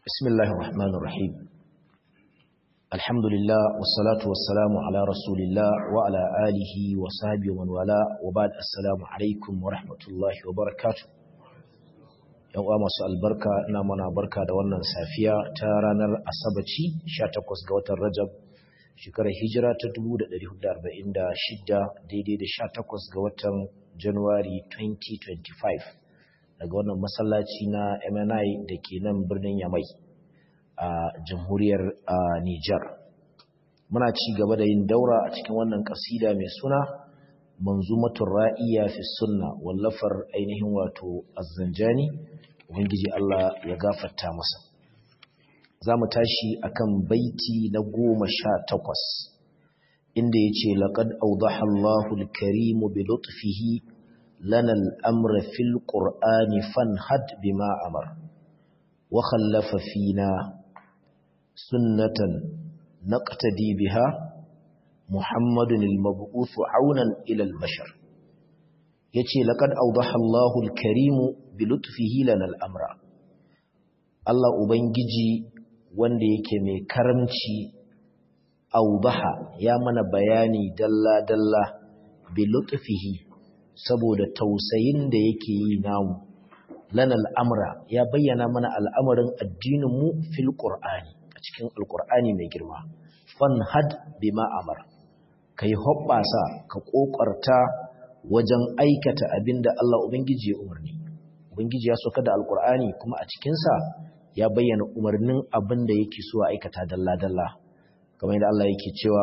بسم الله الرحمن الرحيم الحمد لله والصلاة والسلام على رسول الله وعلى آله وصحبه ومن والاه وبعد السلام عليكم ورحمة الله وبركاته yan uwa masu albarka ina mana barka da wannan safiya ta ranar asabaci 18 ga watan rajab shekarar hijira ta 1446 daidai da 18 ga watan januwari 2025 daga wannan masallaci na MNI da ke nan birnin Yamai a jamhuriyar Nijar. Muna ci gaba da yin daura a cikin wannan kasida mai suna manzumatul ra'iya fi sunna wallafar ainihin wato azzanjani ubangiji Allah ya gafarta masa. Za mu tashi akan baiti na goma sha takwas inda ya ce laƙad audaha Allahul karimu bi lutfihi لنا الأمر في القرآن فانهد بما أمر وخلف فينا سنة نقتدي بها محمد المبعوث عونا إلى البشر يتي لقد أوضح الله الكريم بلطفه لنا الأمر الله أبنجي wanda yake mai karamci audaha ya mana bayani dalla-dalla bi lutfihi saboda tausayin da yake yi namu lana al'amura ya bayyana mana al'amarin addininmu fil ƙur'ani a cikin alƙur'ani mai girma fan had bima amar ka yi hoɓɓasa ka ƙoƙarta wajen aikata abin da Allah Ubangiji ya umarni Ubangiji ya soka da alƙur'ani kuma a cikinsa ya bayyana umarnin abin da yake so a aikata dalla-dalla kamar yadda Allah yake cewa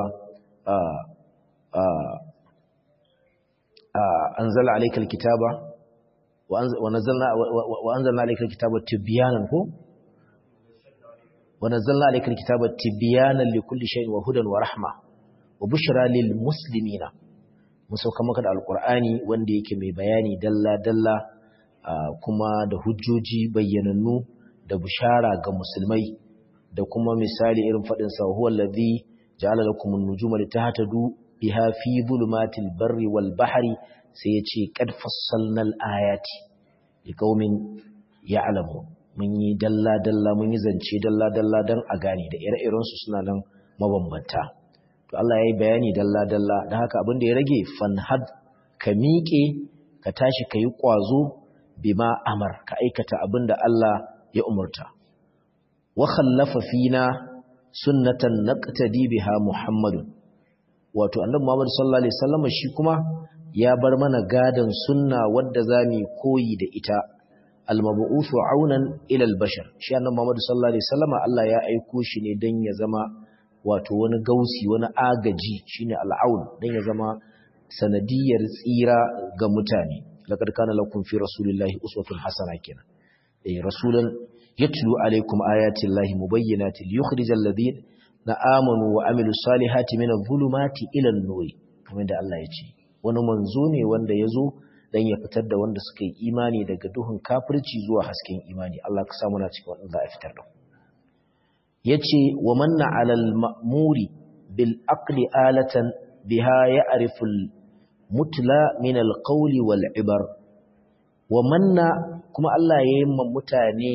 أنزل عليك الكتاب ونزلنا وأنزلنا عليك الكتاب تبيانا هو ونزلنا عليك الكتاب تبيانا لكل شيء وهدى ورحمة وبشرى للمسلمين musauka maka da alkur'ani wanda yake mai bayani dalla-dalla kuma da hujjoji bayyanannu da bishara ga musulmai da kuma misali irin faɗin sa huwa allazi ja'ala lakum an-nujuma litahtadu biha fi zulumatil barri wal bahri sai ya ce qad fassalnal ayati liqaumin ya'lamu mun yi dalla dalla mun yi zance dalla dalla dan a gane da ire-iren su suna nan mabambanta to Allah yayi bayani dalla dalla dan haka abin da ya rage fanhad ka miƙe ka tashi ka yi ƙwazo bima amar ka aikata abin da Allah ya umurta wa khallafa fina sunnatan naqtadi biha muhammadun wato annabi Muhammad sallallahu alaihi wasallam shi kuma ya bar mana gadan sunna wadda zamu koyi da ita al-mab'uthu aunan ila al-bashar shi annabi Muhammad sallallahu alaihi wasallam Allah ya aiko shi ne dan ya zama wato wani gausi wani agaji shine al-aun dan ya zama sanadiyar tsira ga mutane laqad kana lakum fi rasulillahi uswatun hasana kenan eh rasulan yatlu alaikum ayati llahi mubayyinatin liyukhrijal ladina na amanu wa amilu salihati min adh-dhulumati ila an-nur kamar da Allah ya ce wani manzo ne wanda yazo dan ya fitar da wanda suka yi imani daga duhun kafirci zuwa hasken imani Allah ka samu na cikin wanda za a fitar da yace wa manna 'alal ma'muri bil aqli alatan biha ya'rifu al-mutla min al-qawli wal ibar wa manna kuma Allah ya yi mutane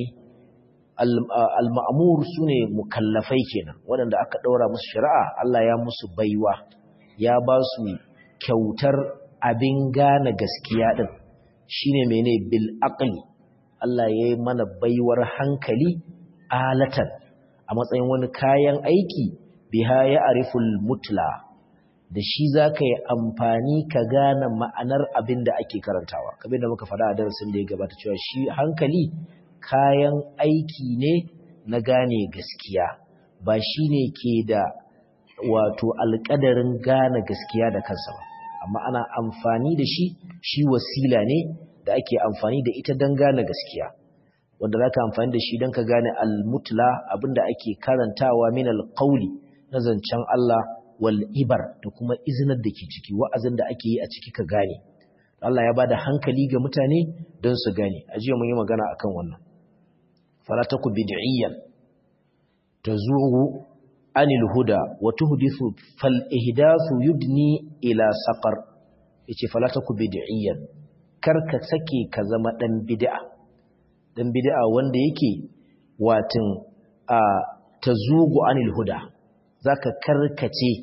al-ma'mur sune mukallafai kenan waɗanda aka ɗaura musu shari'a Allah ya musu baiwa ya ba su kyautar abin gane gaskiya din shine mene bil aqli Allah ya yi mana baiwar hankali alatan a matsayin wani kayan aiki biha ya ariful mutla da shi zaka yi amfani ka gane ma'anar abin da ake karantawa kamar da muka faɗa a darasin da ya gabata cewa shi hankali kayan aiki ne na gane gaskiya ba shi ne ke da wato alƙadarin gane gaskiya da kansa ba amma ana amfani da shi shi wasila ne da ake amfani da ita don gane gaskiya wanda za ka amfani da shi don ka gane almutla abinda ake karantawa min alƙauli na zancen Allah wal ibar da kuma izinar da ke ciki wa'azin da ake yi a ciki ka gane Allah ya ba da hankali ga mutane don su gane a jiya mun yi magana akan wannan fala taku bid'iyyan tazuru anil huda wa tuhdithu fal ihdathu yudni ila saqar yace fala taku bid'iyyan karka sake ka zama dan bid'a dan bid'a wanda yake watin tazugu anil huda zaka karkace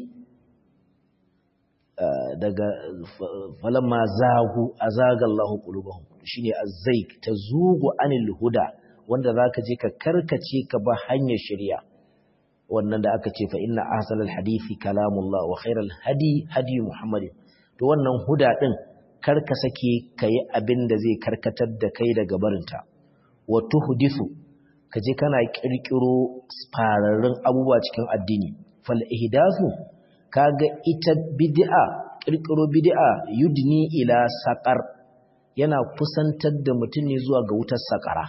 daga falamma zagu azaga Allahu qulubahum shine azzaik tazugu anil huda wanda zaka je ka karkace ka ba hanyar shari'a wannan da aka ce fa inna ahsanal hadisi kalamullah wa khairal hadi hadi muhammadin to wannan huda din karka sake kai abin da zai karkatar da kai daga barinta wa tuhdisu kaje kana kirkiro fararrun abubuwa cikin addini fal ihdathu kaga ita bid'a kirkiro bid'a yudni ila saqar yana kusantar da mutum ne zuwa ga wutar saqara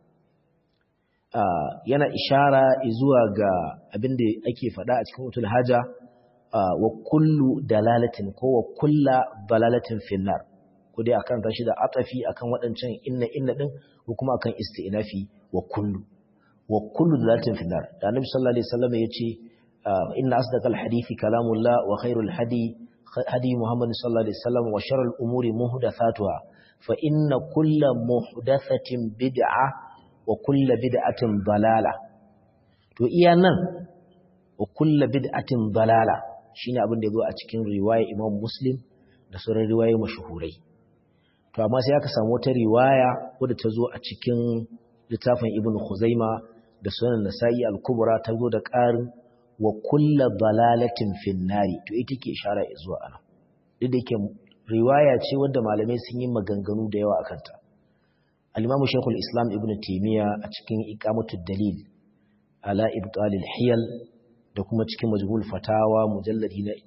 Uh, yana ishara zuwa ga abin da ake faɗa a cikin wutul haja uh, wa kullu dalalatin ko wa kulla dalalatin finnar ko dai akan tashi da atafi akan waɗancan inna inna din ko kuma akan isti'nafi wa kullu wa kullu dalalatin finnar da annabi sallallahu alaihi wasallam yace uh, inna asdaqal hadithi kalamullah wa khairul hadi hadi muhammad sallallahu alaihi wasallam wa sharral umuri muhdathatuha fa inna kulla muhdathatin bid'ah wa kulla bid'atin dalala to iya nan wa kulla bid'atin dalala shine abin da yazo a cikin riwaya Imam Muslim da sauran riwayoyi mashuhurai to amma sai aka samu wata riwaya wadda ta zo a cikin littafin Ibn Khuzaima da Sunan Nasa'i al-Kubra ta zo da ƙarin wa kulla dalalatin finnari to ita ke ishara zuwa ana duk da yake riwaya ce wadda malamai sun yi maganganu da yawa akan ta al-Imam Sheikhul Islam Ibn Taymiyyah a cikin Iqamatud Dalil ala Ibtal al-Hiyal da kuma cikin Majmu'ul Fatawa mujalladi na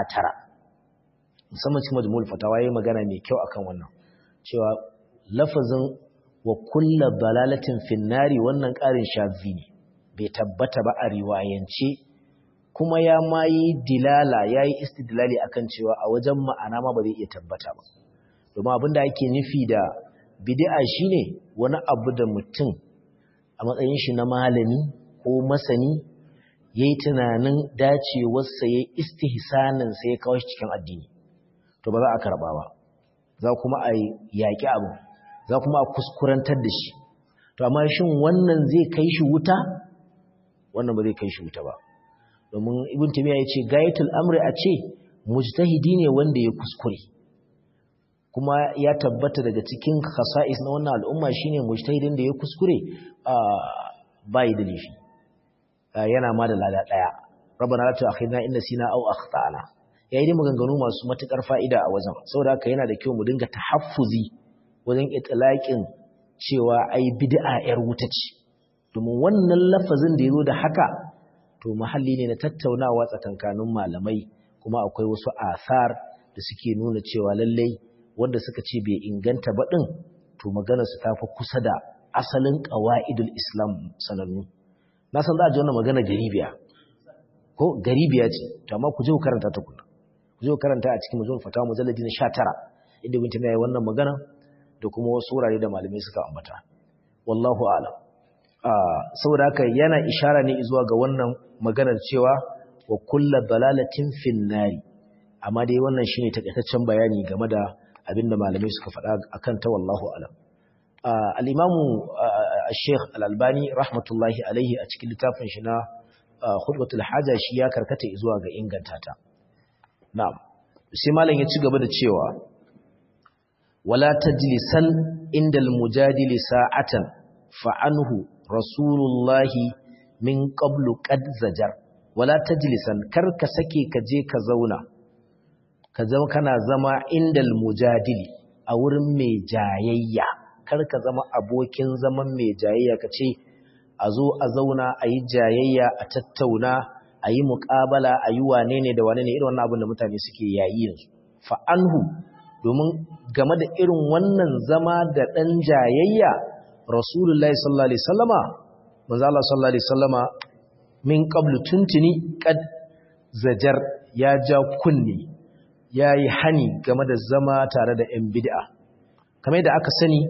19 musamman cikin Majmu'ul Fatawa yayi magana mai kyau akan wannan cewa lafazin wa kullu dalalatin finnari wannan ƙarin shazi ne bai tabbata ba a riwayance kuma ya ma yi dilala ya yi istidlali akan cewa a wajen ma'ana ma ba zai iya tabbata ba domin abin da ake nufi da bid'a shine wani abu da mutum a matsayin shi na malami ko masani yayi tunanin dacewarsa yayi istihsanin sai ya kawo shi cikin addini to ba za a karba ba za kuma a yaƙi abu za kuma a kuskurantar da shi to amma shin wannan zai kai shi wuta wannan ba zai kai shi wuta ba domin ibn tamiya ya ce gayatul amri a ce mujtahidi ne wanda ya kuskure kuma ya tabbata daga cikin khasa'is na wannan al'umma shine mujtahidin da ya kuskure bai da laifi yana ma da lada daya rabbana la tu'akhidna in nasina aw akhtana yayi dai maganganu masu matukar fa'ida a wajen saboda haka yana da kyau mu dinga tahaffuzi wajen itlaqin cewa ai bid'a yar wuta ce domin wannan lafazin da yazo da haka to mahalli ne na tattaunawa tsakankanin malamai kuma akwai wasu asar da suke nuna cewa lallai wanda suka ce bai inganta ba din to magana su tafi kusa da asalin qawaidul islam sanannu na san za a ji wannan magana garibiya ko garibiya ce to amma ku je ku karanta ta kuna ku je ku karanta a cikin mujallal fatawa mujalladi na 19 inda ibn taymiya yayi wannan magana da kuma wasu wurare da malamai suka ambata wallahu a'lam saboda haka yana ishara ne zuwa ga wannan maganar cewa wa kulla dalalatin finnari amma dai wannan shine takaitaccen bayani game da abinda malamai suka faɗa akan ta wallahu alam al-imamu al-sheikh al-albani rahmatullahi alaihi a cikin littafin shi na khutbatul haja shi ya karkata zuwa ga inganta ta na'am sai malam ya ci gaba da cewa wala tajlisan indal mujadili sa'atan fa'anhu rasulullahi min qablu qad zajar wala tajlisan kar ka sake ka je ka zauna ka zama kana zama indal mujadili a wurin mai jayayya kar ka zama abokin zaman mai jayayya ka ce a zo a zauna a yi jayayya a tattauna a yi muƙabala a yi wane ne da wane ne irin wannan abin da mutane suke yayi yanzu fa'anhu domin game da irin wannan zama da ɗan jayayya rasulullahi sallallahu alaihi sallama manzo Allah sallallahu alaihi sallama min qablu tuntuni qad zajar ya ja kunni yayi hani game da zama tare da ɗan bid'a kamar da aka sani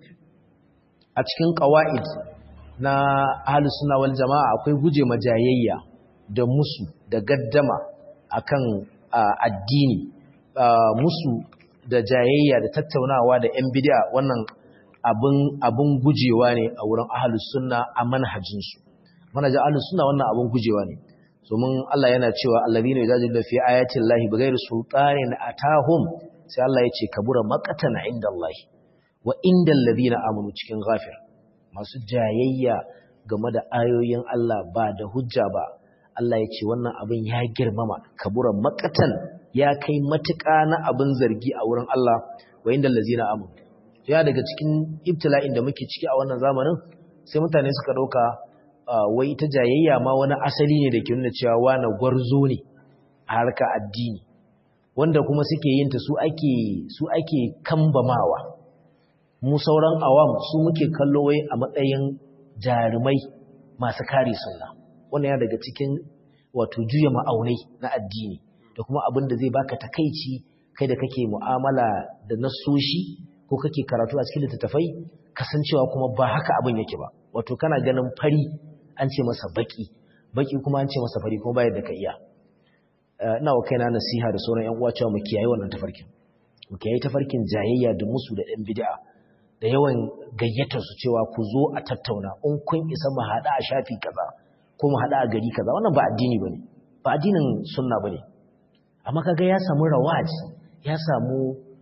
a cikin qawaid na ahlus sunna wal jamaa akwai guje majayayya da musu da gaddama akan addini musu da jayayya da tattaunawa da ‘yan bidiya wannan abin gujewa ne a wurin ahalus sunna a manhajinsu mana ji ahlus sunna wannan abun gujewa ne domin Allah yana cewa allazina yajadilu fi ayati llahi bighairi sultanin atahum sai Allah ya ce kabura maqatan inda Allah wa indal ladina amanu cikin ghafir masu jayayya game da ayoyin Allah ba da hujja ba Allah ya ce wannan abin ya girmama kabura maqatan ya kai matuƙa na abin zargi a wurin Allah wa indal ladina amanu ya daga cikin ibtila'in da muke ciki a wannan zamanin sai mutane suka dauka wai ita jayayya ma wani asali ne da ke nuna cewa wani gwarzo ne a harka addini wanda kuma suke yin ta su ake su ake kambamawa mu sauran awam su muke kallo wai a matsayin jarumai masu kare sunna wannan ya daga cikin wato juya ma'aunai na addini da kuma abin da zai baka takaici kai da kake mu'amala da nassoshi ko kake karatu a cikin littattafai kasancewa kuma ba haka abin yake ba wato kana ganin fari an ce masa baki baki kuma an ce masa fari kuma bayar da ka iya ina wa kaina nasiha da sauran yan uwa cewa mu kiyaye wannan tafarkin mu kiyaye tafarkin jayayya da musu da ɗan bid'a da yawan gayyatar su cewa ku zo a tattauna in kun isa mu haɗa a shafi kaza ko mu haɗa a gari kaza wannan ba addini bane ba addinin sunna bane amma kaga ya samu rawaji ya samu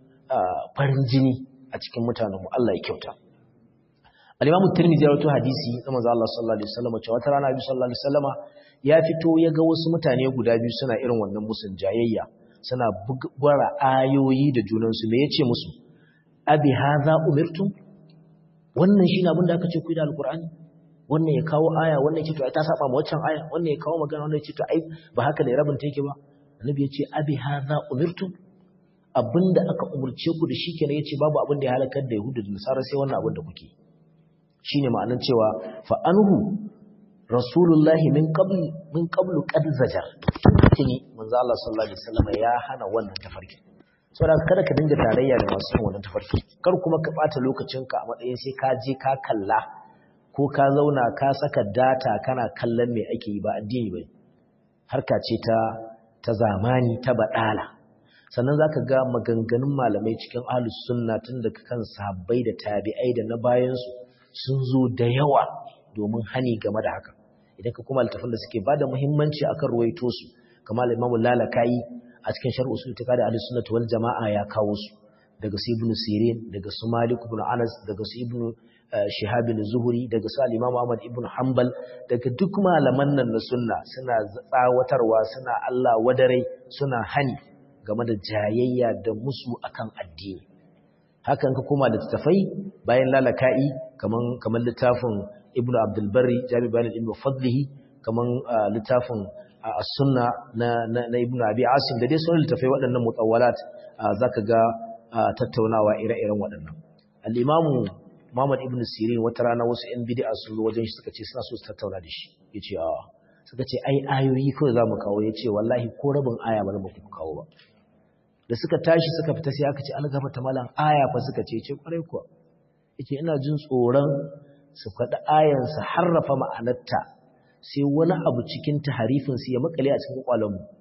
farin jini a cikin mutanenmu Allah ya kyauta al-Imam Tirmidhi ya rawaito hadisi na manzo Allah sallallahu alaihi wasallam cewa wata rana Nabi sallallahu alaihi wasallama ya fito ya ga wasu mutane guda biyu suna irin wannan musun jayayya suna gwara ayoyi da junansu me yace musu abi hadha umirtum wannan shine abin da aka ce ku da alqur'ani wannan ya kawo aya wannan ya ce to ai ta saba ma waccan aya wannan ya kawo magana wannan ya ce to ai ba haka ne rabin take ba annabi ya ce abi hadha umirtum abinda aka umurce ku da shi kenan yace babu abin da ya halakar da yahudu da nasara sai wannan abin da kuke shine ma'anar cewa fa anhu rasulullahi min qabl min qablu qad zajar tuni manzo Allah sallallahu alaihi wasallam ya hana wannan tafarki saboda kada ka dinga tarayya da masu yin wannan tafarki kar kuma ka bata lokacinka a matsayin sai ka je ka kalla ko ka zauna ka saka data kana kallon me ake yi ba addini bai harka ce ta ta zamani ta badala sannan zaka ga maganganun malamai cikin ahlus sunna tun daga kan sahabbai da tabi'ai da na bayansu sun zo da yawa domin hani game da haka idan ka kuma littafin da suke bada muhimmanci akan ruwaito su kamar Imam Lalakayi a cikin sharh usul itiqad ahlus sunnah wal jamaa ya kawo su daga su Ibn Sirin daga su Malik ibn Anas daga su Ibn Shihab zuhri daga su al-Imam Ahmad ibn Hanbal daga duk malaman nan na sunna suna tsawatarwa suna Allah wadarai suna hani game da jayayya da musu akan addini hakan ka koma da tafai bayan lalaka'i kaman kaman littafin ibnu abdul barri jami bayan ilmi fadlihi kaman littafin as-sunna na na ibnu abi asim da dai sauran littafai waɗannan mutawwalat zaka ga tattaunawa ire-iren waɗannan al-imamu Muhammad ibn Sirin wata rana wasu ‘yan bid'a sun zo wajen shi suka ce suna so su tattauna da shi ya ce a suka ce ai ayoyi kawai za mu kawo ya ce wallahi ko rabin aya ba za mu kawo ba da suka tashi suka fita sai aka ce an gafata malam aya fa suka ce ce kwarai kuwa yake ina jin tsoron su faɗi ayan su harrafa ma'anarta sai wani abu cikin taharifin su ya makale a cikin kwalon mu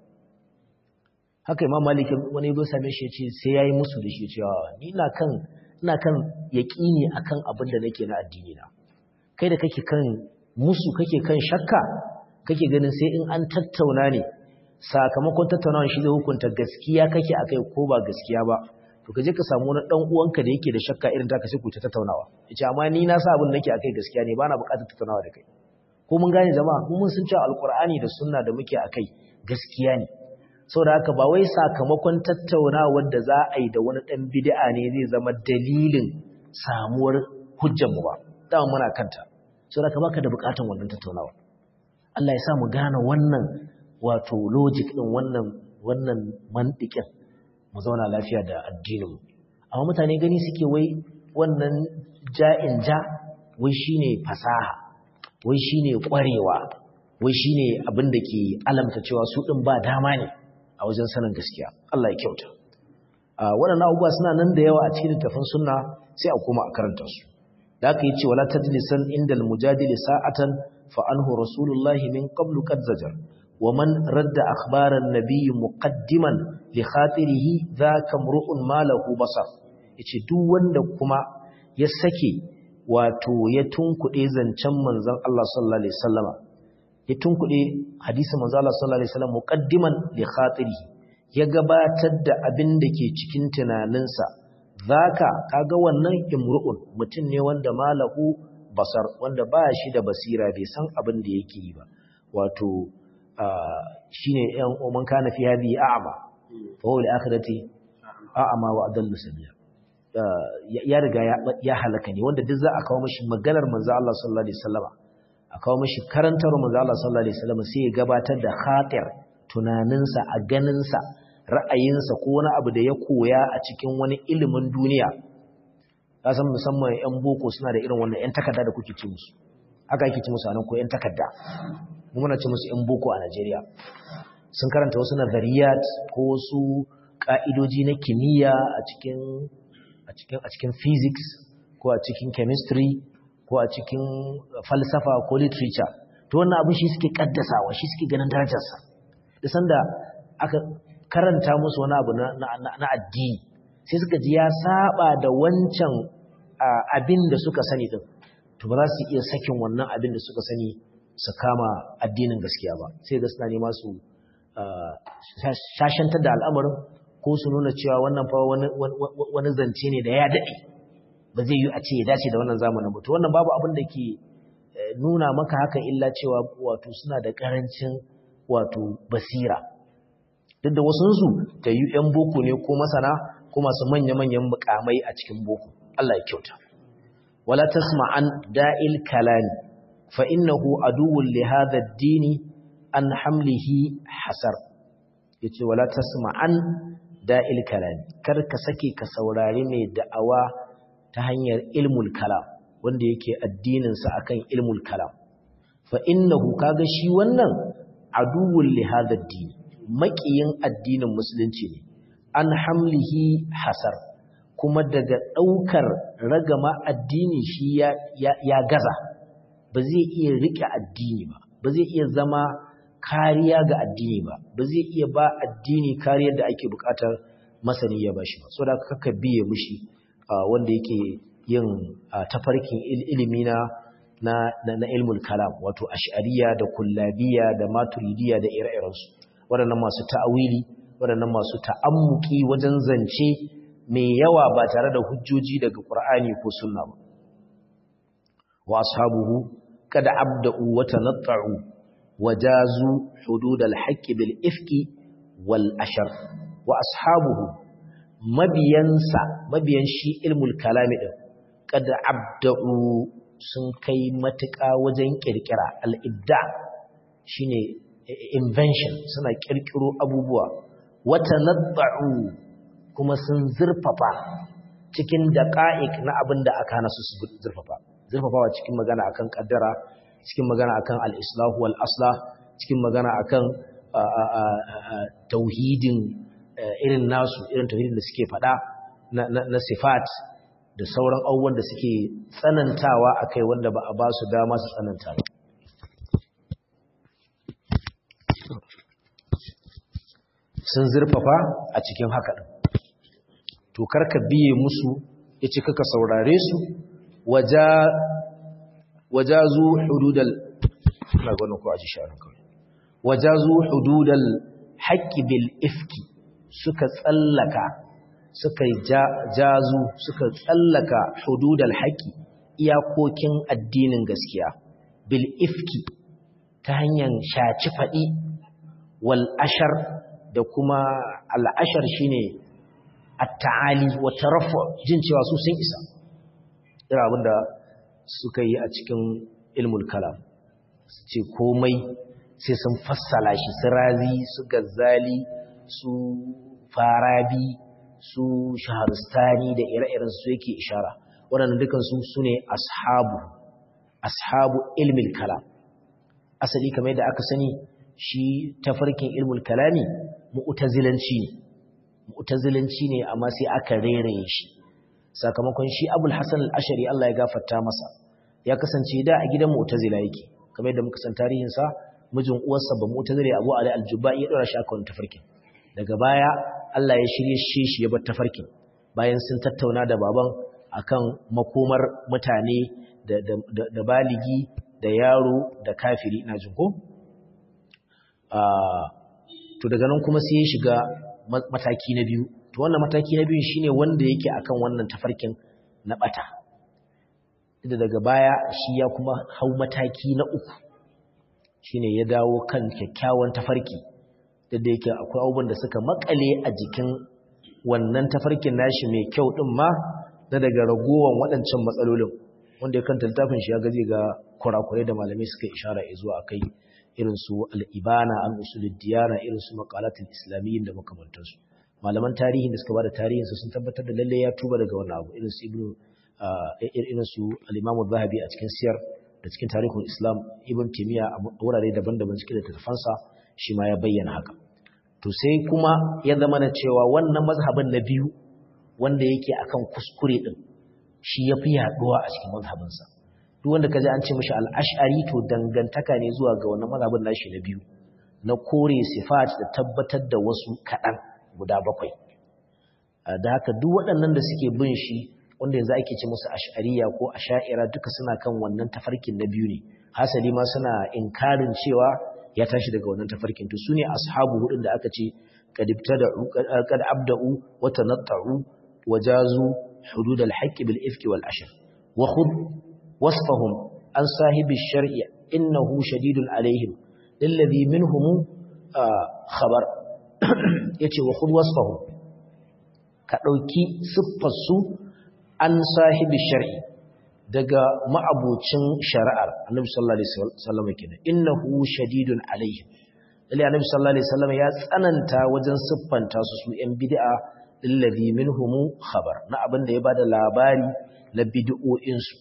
haka imam malik wani yazo same shi yace sai yayi musu da shi cewa ni ina kan ina kan yaqini akan abin da nake na addini na kai da kake kan musu kake kan shakka kake ganin sai in an tattauna ne sakamakon tattaunawa shi zai hukunta gaskiya kake akai ko ba gaskiya ba to kaje ka samu wani dan uwanka da yake da shakka irin taka sai ku ta tattaunawa yace amma ni na sa abin nake akai gaskiya ne bana buƙatar tattaunawa da kai ko mun gane jama'a mun sun ce alqur'ani da sunna da muke akai gaskiya ne saboda haka ba wai sakamakon tattaunawar da za a yi da wani dan bid'a ne zai zama dalilin samuwar hujjar mu ba dama muna kanta saboda haka baka da buƙatar wannan tattaunawa Allah ya sa mu gane wannan wato logic ɗin wannan wannan mantikin mu zauna lafiya da addininmu amma mutane gani suke wai wannan ja'in ja wai shine fasaha wai shine ƙwarewa wai shine abin da ke alamta cewa su ɗin ba dama ne a wajen sanin gaskiya Allah ya kyauta waɗannan abubuwa suna nan da yawa a cikin littafin sunna sai a koma a karanta su da aka yi ce wala tajlisan indal mujadili sa'atan fa anhu rasulullahi min qablu qad zajar ومن رد أخبار النبي مقدما لخاطره ذاك امرؤ ما له بصر yace duk wanda kuma ya sake wato ya tunkuɗe zancen manzon Allah sallallahu alaihi wasallama ya tunkuɗe hadisin manzo Allah sallallahu alaihi wasallam muqaddiman li khatirihi ya gabatar da abin da ke cikin tunaninsa zaka kaga wannan imru'un mutum ne wanda malahu basar wanda ba shi da basira bai san abin da yake yi ba wato shine yan man kana fi hadhihi a'ma fa huwa al-akhirati a'ma wa adallu sabila ya riga ya halaka ne wanda duk za a kawo mashi maganar manzo Allah sallallahu alaihi wasallam a kawo mashi karantar manzo Allah sallallahu alaihi wasallam sai ya gabatar da khatir tunaninsa a ganinsa ra'ayinsa ko wani abu da ya koya a cikin wani ilimin duniya ka san musamman yan boko suna da irin wannan yan takarda da kuke ci musu haka yake ci musu anan ko yan takarda mu muna ci musu yan boko a Najeriya sun karanta wasu nazariyat ko wasu ka'idoji na kimiyya a cikin a cikin a cikin physics ko a cikin chemistry ko a cikin falsafa ko literature to wannan abin shi suke kaddasawa shi suke ganin darajarsa da sanda aka karanta musu wani abu na addini sai suka ji ya saba da wancan abin da suka sani din to ba za su iya sakin wannan abin da suka sani su kama addinin gaskiya ba sai ga suna nema su shashantar da al'amarin ko su nuna cewa wannan fa wani zance ne da ya daɗe ba zai yi a ce ya dace da wannan zamanin ba to wannan babu abin da ke nuna maka haka illa cewa wato suna da ƙarancin wato basira duk da wasunsu ta yi ‘yan boko ne ko masana ko masu manya-manyan mukamai a cikin boko Allah ya kyauta wala tasma'an da'il kalami fa innahu aduwwun li hadha ad-dini an hamlihi hasar yace wala tasma'an da'il kalami kar ka sake ka saurari mai da'awa ta hanyar ilmul kalam wanda yake addinin sa akan ilmul kalam fa innahu kaga shi wannan aduwwun li hadha ad-dini maƙiyin addinin musulunci ne an hamlihi hasar kuma daga ɗaukar ragama addini shi ya, ya, ya gaza ba zai iya riƙe addini ba ba zai iya zama kariya ga addini ba ba zai iya ba addini kariyar da ake buƙatar masani ya bashi ba so da kaka biye mushi wanda yake yin tafarkin ilimi na na, na, ilmul kalam wato ash'ariya da kullabiya da maturidiya da ire-irensu waɗannan masu ta'awili waɗannan masu ta'ammuki wajen zance mai yawa ba tare da hujjoji daga Qur'ani ko sunna ba wa ashabuhu kada abda'u wa tanatta'u wajazu hudud al-haqq bil ifki wal ashar wa ashabuhu mabiyansa mabiyan shi ilmul kalami din kada abda'u sun kai matuƙa wajen kirkira al-ibda shine invention suna kirkiro abubuwa wata nadda'u kuma sun zurfafa cikin daqa'iq na abin da aka hana su zurfafa zurfafawa cikin magana akan kaddara cikin magana akan al-islah wal aslah cikin magana akan tauhidin irin nasu irin tauhidin da suke fada na sifat da sauran abubuwan da suke tsanantawa akai wanda ba a ba su dama su tsananta ba sun zurfafa a cikin haka ɗin to karka biye musu ya ce kaka saurare su wajazu hududal na gwanin ko a ji sha'anin kawai wajazu hududal haƙƙi bil ifki suka tsallaka suka jazu suka tsallaka hududal haƙƙi iyakokin addinin gaskiya bil ifki ta hanyar shaci faɗi wal ashar da kuma al'ashar shi ne a ta'ali wata rafa jin cewa su sun isa ira abinda suka yi a cikin ilmul kalam su ce komai sai sun fassala shi su razi su gazzali su farabi su shaharistani da ire-iren su yake ishara waɗanda dukansu su ne ashabu ashabu ilmul kalam asali kamar da aka sani shi tafarkin ilmul kalami mu'tazilanci ne mu'tazilanci ne amma sai aka reraye shi sakamakon shi Abul Hasan al-Ashari Allah ya gafarta masa ya kasance da a gidan mu'tazila yake kamar yadda muka san tarihin sa mijin uwarsa ba mu'tazili Abu Ali al-Jubba'i ya dora shi akan tafarkin daga baya Allah ya shirye shi shi ya bar tafarkin bayan sun tattauna da baban akan makomar mutane da da baligi da yaro da kafiri ina jin ko to daga nan kuma sai ya shiga mataki na biyu to wannan mataki na biyu shine wanda yake akan wannan tafarkin na bata da daga baya shi ya kuma hau mataki na uku shine ya dawo kan kyakkyawan tafarki da da yake akwai abubuwan da suka makale a jikin wannan tafarkin nashi mai kyau din ma na daga ragowan waɗancan matsalolin wanda ya kanta littafin shi ya gaji ga kurakurai da malamai suka ishara zuwa akai irin su al-ibana al-usulid diyana irin su maqalatul islamiyyin da makamantansu malaman tarihin da suka bada tarihin su sun tabbatar da lalle ya tuba daga wannan abu irin su ibnu irin su al-imam zahabi a cikin siyar da cikin tarihin islam ibn timiya a wurare daban-daban cikin littafansa shi ma ya bayyana haka to sai kuma ya zama na cewa wannan mazhabin na biyu wanda yake akan kuskure din shi yafi yaduwa a cikin mazhabinsa duk wanda kaji an ce mishi al-ash'ari to dangantaka ne zuwa ga wannan mazhabin nashi na biyu na kore sifat da tabbatar da wasu kadan guda bakwai da haka duk waɗannan da suke bin shi wanda yanzu ake ce musu ash'ariya ko asha'ira duka suna kan wannan tafarkin na biyu ne hasali ma suna inkarin cewa ya tashi daga wannan tafarkin to sune ashabu hudun da aka ce kad ibtada'u kad abda'u wa tanatta'u wa jazu hudud al-haqq bil ifki wal ashr wa khud wasfahum an sahibi ash-shar'i innahu shadidun alaihim alladhi minhum khabar yace wa khud wasfahum ka dauki siffar su an sahibi shar'i daga ma'abucin shari'ar annabi sallallahu alaihi wasallam kenan innahu shadidun alaihi lalle annabi sallallahu alaihi wasallam ya tsananta wajen siffanta su su yan bid'a lillazi minhum khabar na abin da ya bada labari na bid'o'in su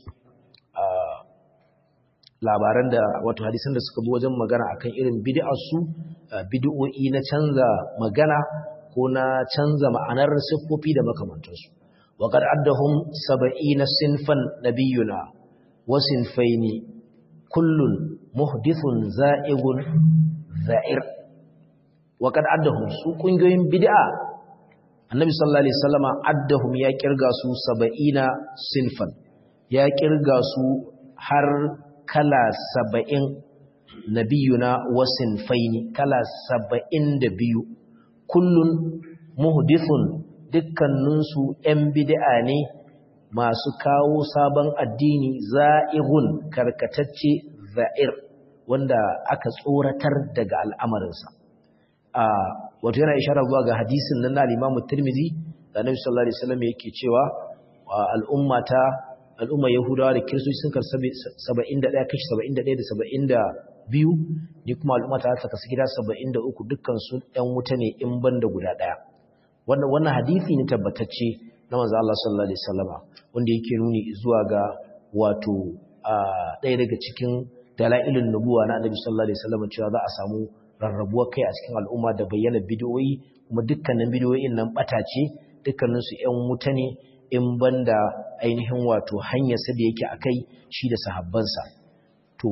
labaran da wato hadisan da suka bi wajen magana akan irin bid'ar su bid'o'i na canza magana ko na canza ma'anar siffofi da makamantansu وقد عدهم سبعين صنفا نبينا وصنفين كل محدث زائغ زائر وقد عدهم su kungiyoyin bid'a annabi sallallahu alaihi wasallama addahum ya kirga su 70 sinfan ya kirga su har kala 70 nabiyuna wa sinfaini kala 72 kullun muhdithun dukkaninsu ‘yan bid'a ne masu kawo sabon addini za'irun karkatacce za'ir wanda aka tsoratar daga al'amarinsa. Wato yana ishara zuwa ga hadisin nan na limamu Tirmidhi da Nabi sallallahu Alaihi wasallam yake cewa al'ummata al'umma Yahudawa da Kiristoci sun kar 71 kashi 71 da 72 ni kuma al'ummata ta kasu gida 73 dukkan su ‘yan wuta ne in banda guda ɗaya. wannan wannan hadisi ne tabbatacce na manzo Allah sallallahu alaihi wasallama wanda yake nuni zuwa ga wato ɗaya daga cikin dalailun nubuwa na Annabi sallallahu alaihi wasallama cewa za a samu rarrabuwar kai a cikin al'umma da bayyana bid'o'i kuma dukkanin bid'o'in nan bata ce dukkanin su ƴan wuta ne in banda ainihin wato hanyar sa da yake akai shi da sahabbansa to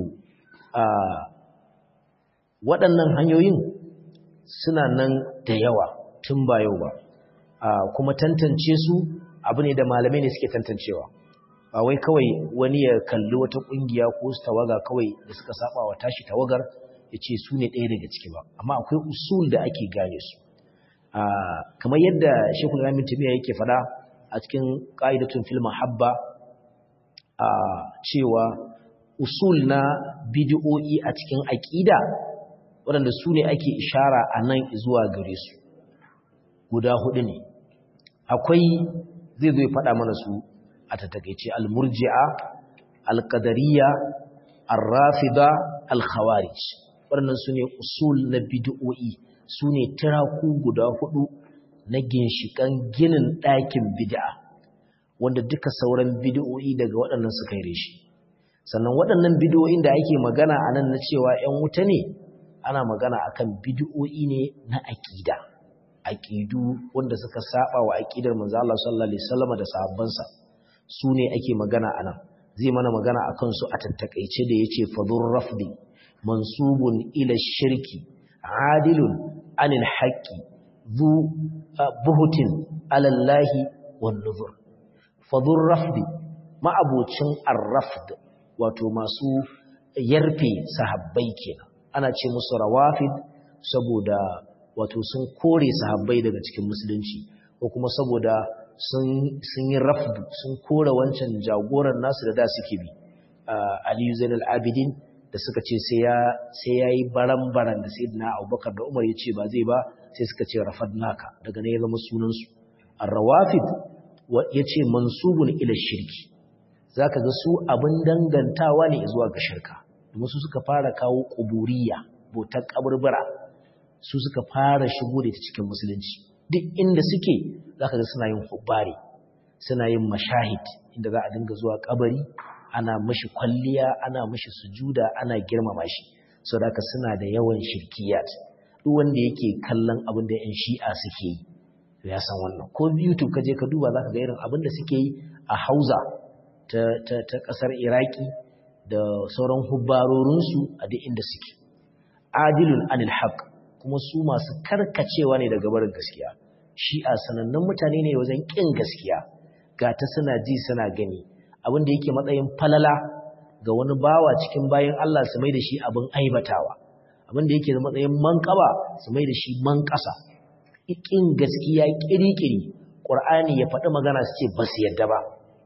waɗannan hanyoyin suna nan da yawa tun ba yau ba kuma tantance su abu ne da malamai ne suke tantancewa ba wai kawai wani ya kalli wata kungiya ko su tawaga kawai da suka saba wa tashi tawagar ya ce su ne ɗaya daga ciki ba amma akwai usul da ake gane su kamar yadda shekul ramin tamiya yake fada a cikin ƙa'idatun fil mahabba cewa usul na bidiyo'i a cikin aƙida waɗanda su ne ake ishara a nan zuwa gare su guda hudu ne akwai zai zo ya faɗa mana su a tattakaice al-murji'a al-qadariyya ar-rafida al-khawarij waɗannan su ne usul na bid'o'i su ne tiraku guda hudu na ginshikan ginin ɗakin bid'a wanda duka sauran bid'o'i daga waɗannan suka yi shi sannan waɗannan bid'o'in da ake magana a nan na cewa 'yan wuta ne ana magana akan bid'o'i ne na aƙida aƙidu wanda suka saba wa aƙidar manzo Allah sallallahu alaihi wasallam da sahabbansa su ne ake magana anan zai mana magana akan su a tattakaice da yace fadur rafdi mansubun ila shirki adilun anil haqqi zu buhutin ala Allah wan nuzur fadur rafdi ma'abocin ar-rafd wato masu yarfe sahabbai kenan ana ce musu rawafid saboda wato sun kore sahabbai daga cikin musulunci ko kuma saboda sun yi rafdu sun kore wancan jagoran nasu da da suke bi aliyu zainal abidin da suka ce sai ya yi baran-baran da sai na abubakar da umar ya ce ba zai ba sai suka ce rafad naka daga ne ya zama sunansu arrawafid ya ce mansubun ila shirki za ka ga su abin dangantawa ne zuwa ga shirka domin su suka fara kawo ƙuburiya botar ƙaburbura su suka fara shigo da ta cikin musulunci duk inda suke za ka ga suna yin hubbari suna yin mashahid inda za a dinga zuwa ƙabari ana mashi kwalliya ana mashi sujuda ana girmama shi sau da suna da yawan shirkiyat duk wanda yake kallon abin da 'yan shi'a suke yi ya san wannan ko youtube ka je ka duba za ka ga irin abin da suke yi a hauza ta, ta, ƙasar iraki da sauran hubbarorinsu a duk inda suke adilun anil haq kuma su masu karkacewa ne daga barin gaskiya shi'a sanannun mutane ne wajen ƙin gaskiya ga ta suna ji suna gani abin da yake matsayin falala ga wani bawa cikin bayan Allah su mai da shi abin aibatawa abin da yake da matsayin manƙaba su mai da shi manƙasa ƙin gaskiya ƙiri-ƙiri ƙur'ani ya faɗi magana su ce ba su yadda ba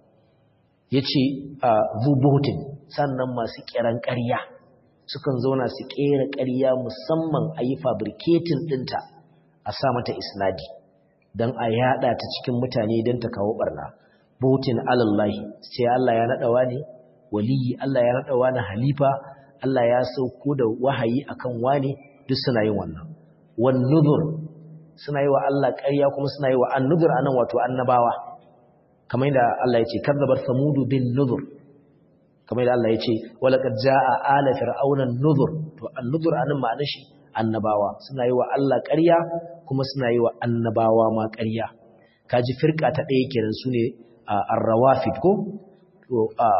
ya ce zubotin sannan masu ƙeran ƙarya sukan zauna su ƙera ƙarya musamman a yi fabriketin ɗinta a sa mata isnadi don a yaɗa ta cikin mutane don ta kawo ɓarna botin alallahi sai Allah ya naɗawa ne waliyi Allah ya naɗawa na halifa Allah ya sauko da wahayi akan wane duk suna yin wannan wan nuzur suna yi wa Allah ƙarya kuma suna yi wa an-nuzur anan wato annabawa kamar yadda Allah ya ce kadzabar samudu bin nuzur kamar yadda Allah ya ce wala qad jaa ala fir'auna an-nuzur to an-nuzur anan ma'anar shi annabawa suna yi wa Allah ƙarya kuma suna yi wa annabawa ma ƙarya kaji firka ta ɗaya kenan sune ar-rawafid ko to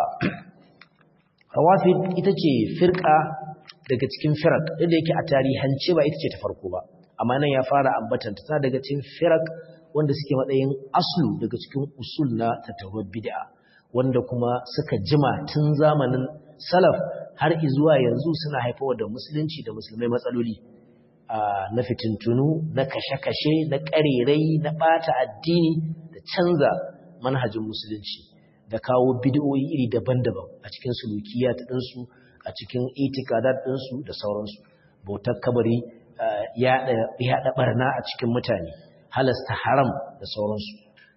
rawafid ita ce firka daga cikin firak inda yake a tarihance ba ita ce ta farko ba amma nan ya fara ambatan ta daga cikin firak wanda suke matsayin aslu daga cikin usul na tattaunar bid'a wanda kuma suka jima tun zamanin salaf har zuwa yanzu suna haifawa da musulunci da musulmai matsaloli na fitintunu na kashe-kashe na ƙarerai na ɓata addini da canza manhajin musulunci da kawo bid'o'i iri daban-daban a cikin sulukiyat ɗinsu a cikin itikadat ɗinsu da sauransu bautar kabari yaɗa ɓarna a cikin mutane halasta haram da sauransu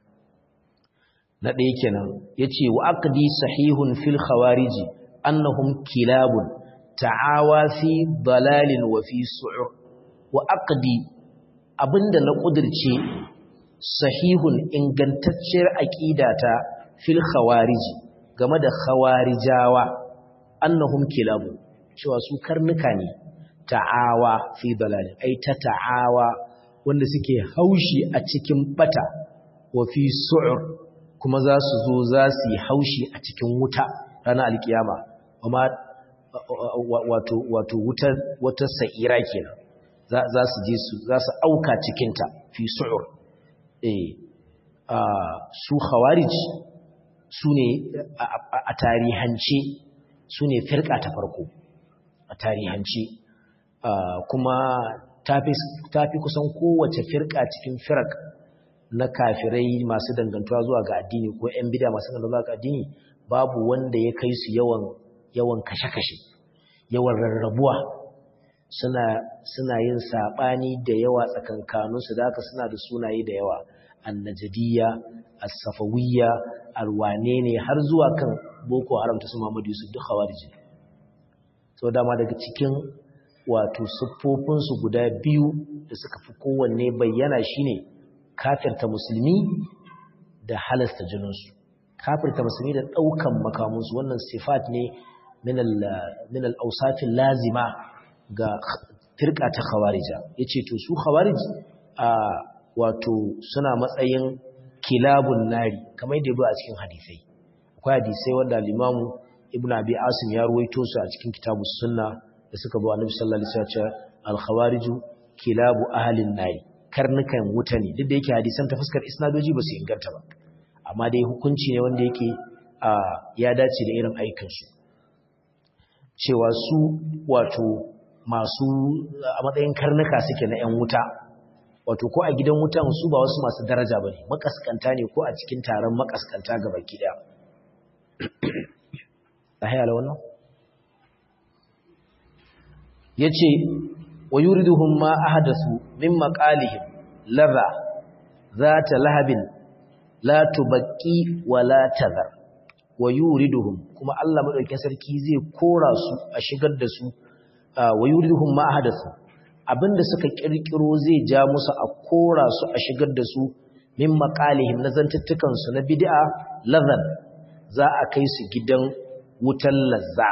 na ɗaya kenan ya ce wa aqdi sahihun fil khawariji annahum kilabun ta'awa fi dalalin wa fi su'ur wa aqdi abinda na kudirce sahihun ingantacciyar aqidata fil khawariji game da khawarijawa annahum kilabun cewa su karnuka ne ta'awa fi dalalin ai ta ta'awa wanda suke haushi a cikin bata wa fi su'ur kuma za su zo za su yi haushi a cikin wuta ranar alkiyama amma wato wato wutar wata sa'ira kenan za su je su za su auka cikinta fi su'ur eh su khawarij su ne a tarihance su ne firka ta farko a tarihance kuma ta fi kusan kowace firka cikin firak na kafirai masu dangantuwa zuwa ga addini ko 'yan bida masu dangantuwa ga addini babu wanda ya kai su yawan yawan kashe-kashe yawan rarrabuwa suna suna yin sabani da yawa tsakankaninsu da haka suna da sunaye da yawa annajadiyya as-safawiyya alwane ne har zuwa kan boko haram ta su Muhammadu Yusuf duk khawariji so dama daga cikin wato siffofinsu guda biyu da suka fi kowanne bayyana shine kafirta musulmi da halasta jininsu kafirta musulmi da ɗaukan makamunsu wannan sifat ne min al'ausafin lazima ga firka ta khawarija ya ce to su khawarij a wato suna matsayin kilabun nari kamar yadda ya a cikin hadisai akwai hadisai wanda limamu ibn abi asim ya ruwaito su a cikin kitabu sunna da suka zo annabi sallallahu alaihi wasallam al-khawariju kilabu ahlin nari karnukan wuta ne duk da yake hadisan ta fuskar isnadoji ba su inganta ba amma dai hukunci ne wanda yake ya dace da irin aikin su cewa su wato masu a matsayin karnuka suke na 'yan wuta wato ko a gidan wutan su ba wasu masu daraja ba ne makaskanta ne ko a cikin taron makaskanta gaba gida a hayala wannan ya ce wa yuriduhum ma ahdathu min maqalihim ladha zata lahabin la tubaqi wa la tadhar wa yuriduhum kuma Allah madaukakin sarki zai kora su a shigar da su wa yuriduhum ma ahdathu abinda suka kirkiro zai ja musu a kora su a shigar da su min maqalihim na zantuttukan su na bid'a ladhan za a kai su gidan wutan lazza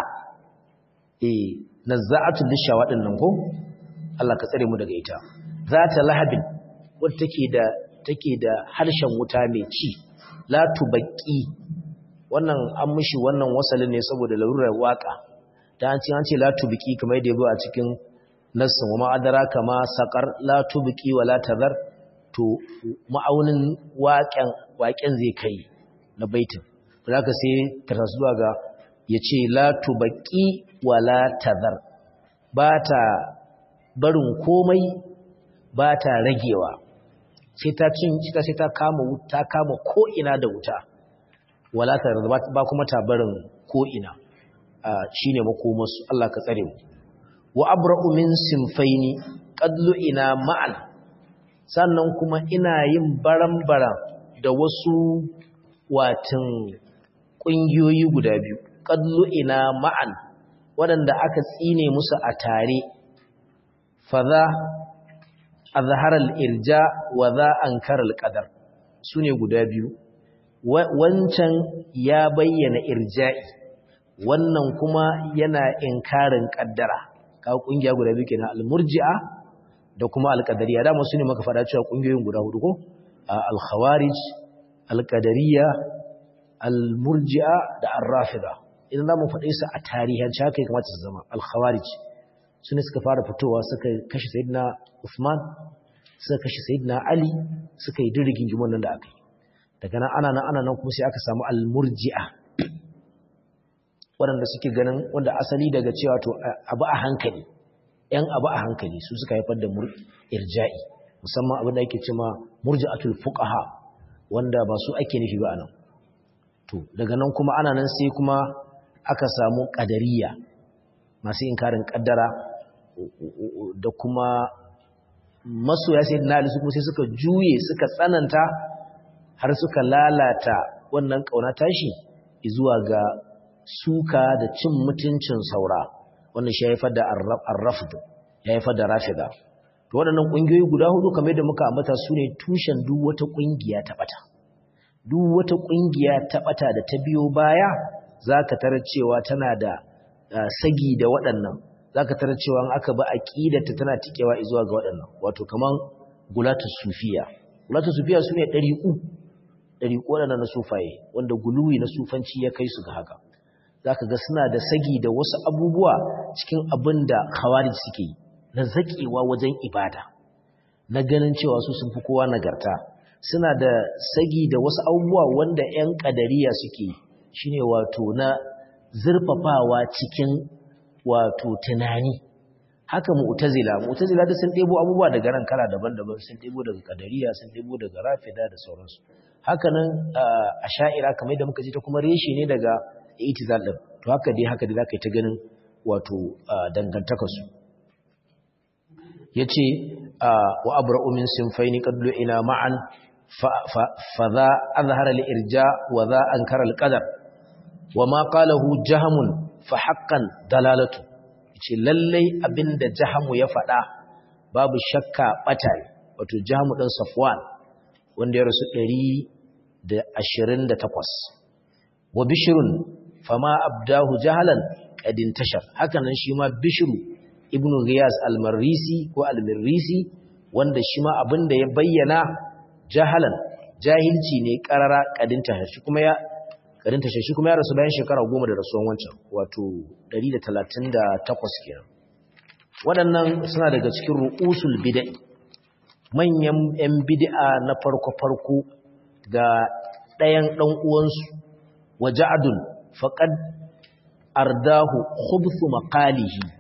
eh nazza'atul lishawa din nan ko Allah ka tsare mu daga ita zata lahabin wadda take da take da harshen wuta mai ci la tubaqi wannan an mishi wannan wasalin ne saboda larurar waka da an ce an ce la tubqi kamar yadda yabo a cikin nassin wa ma'adara kama saqar la tubqi wa la tadhar to ma'aunin waƙen waƙen zai kai na baitin zaka sai ta zuwa ga yace la tubqi wa la tadhar ba ta barin komai ba ta ragewa sai ta cin sai ta kama wuta kama ko ina da wuta wala ta ba kuma ta barin ko ina shine makomarsu Allah ka tsare mu wa abra'u min sinfaini qadlu ina ma'al sannan kuma ina yin baran-baran da wasu watin kungiyoyi guda biyu qadlu ina ma'al waɗanda aka tsine musu a tare faza azhar al-irja wa za ankara al-qadar sune guda biyu wancan ya bayyana irja'i wannan kuma yana inkarin kaddara kawo kungiya guda biyu kenan al-murji'a da kuma al-qadariyya da mu sune maka fada cewa kungiyoyin guda hudu ko al-khawarij al-qadariyya al-murji'a da ar-rafida idan zamu faɗe su a tarihin haka ya kamata su zama al-khawarij sune suka fara fitowa suka kashe sayyidina Uthman suka kashe sayyidina Ali suka yi dirgin gimon nan da aka yi daga nan ana nan ana nan kuma sai aka samu al-murji'a waɗanda suke ganin wanda asali daga cewa to abu a hankali ‘yan abu a hankali su suka haifar da irja'i musamman abin da ake cima murji'atul fuqaha wanda ba su ake nufi ba anan to daga nan kuma ana nan sai kuma aka samu ƙadariya masu inkarin ƙaddara da kuma masoya sai na su kuma sai suka juye suka tsananta har suka lalata wannan ƙauna tashi zuwa ga suka da cin mutuncin saura wannan shi ya haifar da arrafdu ya haifar da rafida to waɗannan ƙungiyoyi guda hudu kamar da muka ambata su ne tushen duk wata ƙungiya ta ɓata duk wata ƙungiya ta ɓata da ta biyo baya za ka tarar cewa tana da sagi da waɗannan za ka tarar cewa aka ba aƙidarta tana tikewa zuwa ga waɗannan wato kamar gulatu sufiya gulatu sufiya su ne ɗari'u ɗari'u waɗannan na sufaye wanda guluwi na sufanci ya kai su ga haka za ka ga suna da sagi da wasu abubuwa cikin abin da khawarij suke yi na zaƙewa wajen ibada na ganin cewa su sun fi kowa nagarta suna da sagi da wasu abubuwa wanda 'yan ƙadariya suke yi shine wato na zurfafawa cikin wato tunani haka mu'tazila mu'tazila da sun ɗebo abubuwa daga ran kala daban-daban sun ɗebo daga ƙadariya sun ɗebo daga rafida da sauransu haka nan a sha'ira kamar da muka ji ta kuma reshe ne daga itizal din to haka dai haka dai zaka yi ta ganin wato dangantaka su yace wa abra'u min sinfaini qadlu ila ma'an fa za azhara al-irja wa za ankara al-qadar wa ma qalahu jahamun fa haqqan dalalatu yace lallai abinda jahamu ya faɗa babu shakka bata wato jahamu dan safwan wanda ya rasu 128 wa bishrun fama abdahu jahalan kadin tashar hakanan shi ma bishru ibnu ghiyas al-marrisi ko al-mirrisi wanda shi ma abinda ya bayyana jahalan jahilci ne karara kadin tashar shi kuma ya kadin tashar shi kuma ya rasu bayan shekara 10 da rasuwan wancan wato 138 kenan waɗannan suna daga cikin ru'usul bid'a manyan yan bid'a na farko farko ga ɗayan ɗan uwansu wa ja'adun faqad ardahu khubthu maqalihi